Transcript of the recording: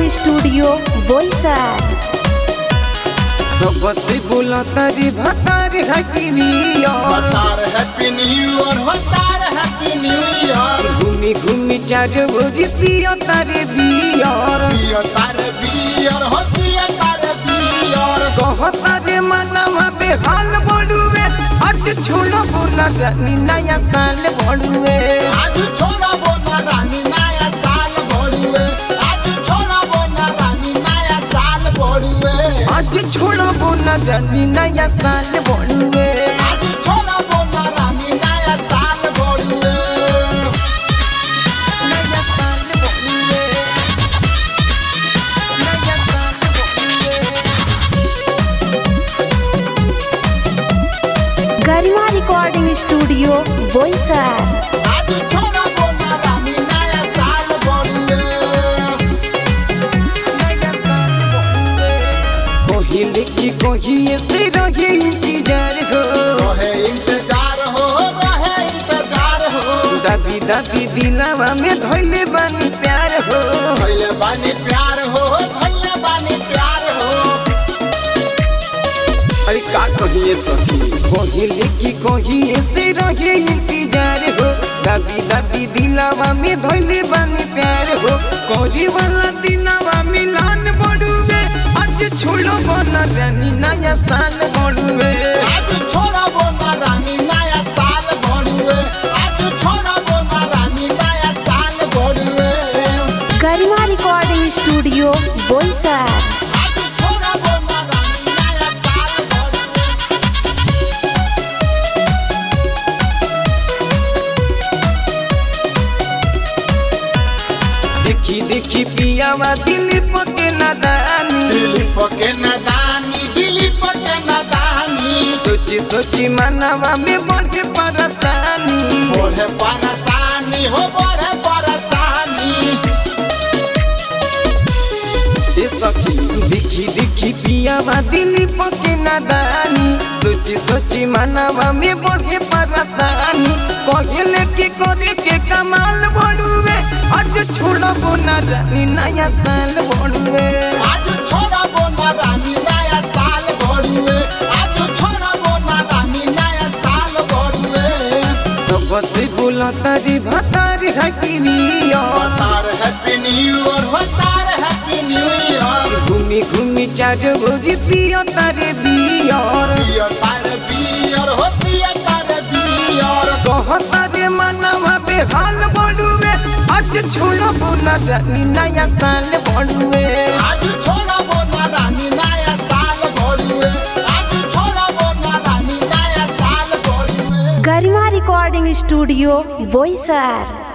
studio Boisar सबसे बोला तारी भतार हकीनिया होतार हैप्पी न्यू ईयर होतार हैप्पी न्यू ईयर घूमी घूमी चार बजे पिया तारे बियार पियो तारे बियर हो पियो तारे बियर कह तारे मनवा बेहाल बड़ुए आज छोड़ो बोला जानी नया साल बड़ुए आज छोड़ा बोना रानी नया साल भोरुए आज छोड़ा बोना रानी नया साल भोरुए आज छोड़ो बोला जानी नया साल बड़ुए आज छोड़ा बोना रानी नया साल भोरुए नया साल बड़ुए नया साल बड़ुए गरिमा रिकॉर्डिंग स्टूडियो बोईसर आज छोड़ा बोना रानी नया साल भोरुए कोहिले की कोहिए से रहे इंतजार हो रहे इंतजार हो रहे इंतजार हो दादी दादी दिलावा में धोइले बानी प्यार हो भैले बानी प्यार हो भैले बानी प्यार हो अरे का कहिए सखी कोहिले की कोहिए से रहे इंतजार हो दादी दादी दिलावा में धोइले बानी प्यार हो कोजी वाला दिलावा मिलान बड़ुए आज छोड़ो बना रानी नया साल बड़ुए आज छोड़ा बोना रानी नया साल भोरुए आज छोड़ा बोना रानी नया साल भोरुए गरिमा रिकॉर्डिंग स्टूडियो बोईसर आज छोड़ा बोना रानी नया साल भोरुए देखी देखी पियावा दिलीप के नादानी दिलीप के नदानी दिलीप के नदानी सोची सोची मनवा में बढ़े परसानी बोले परसानी हो बोले परसानी ए सखी देखी देखी पियावा दिलीप के नादानी सोची सोची मनवा में बढ़े परसानी पहले के करे के कमाल बढ़ुए आज छोड़बो ना जानी नया साल बढ़ुए आज छोड़ा बोना रानी नया साल भोरुए आज छोड़ा बोना रानी नया साल भोरुए सबसे बोला तारी भतारी हकीनिया होतार हैप्पी न्यू ईयर होतार हैप्पी न्यू ईयर घूमी घूमी चार बजे पिया तारे बियार पियो तारे बियर हो पियो तारे बियर कह तारे मनवा बेहाल बड़ुए आज छोड़ो बोला जानी नया साल बड़ुए आज छोड़ा बोना रानी नया साल भोरुए आज छोड़ा बोना रानी नया साल भोरुए गरिमा रिकॉर्डिंग स्टूडियो बोईसर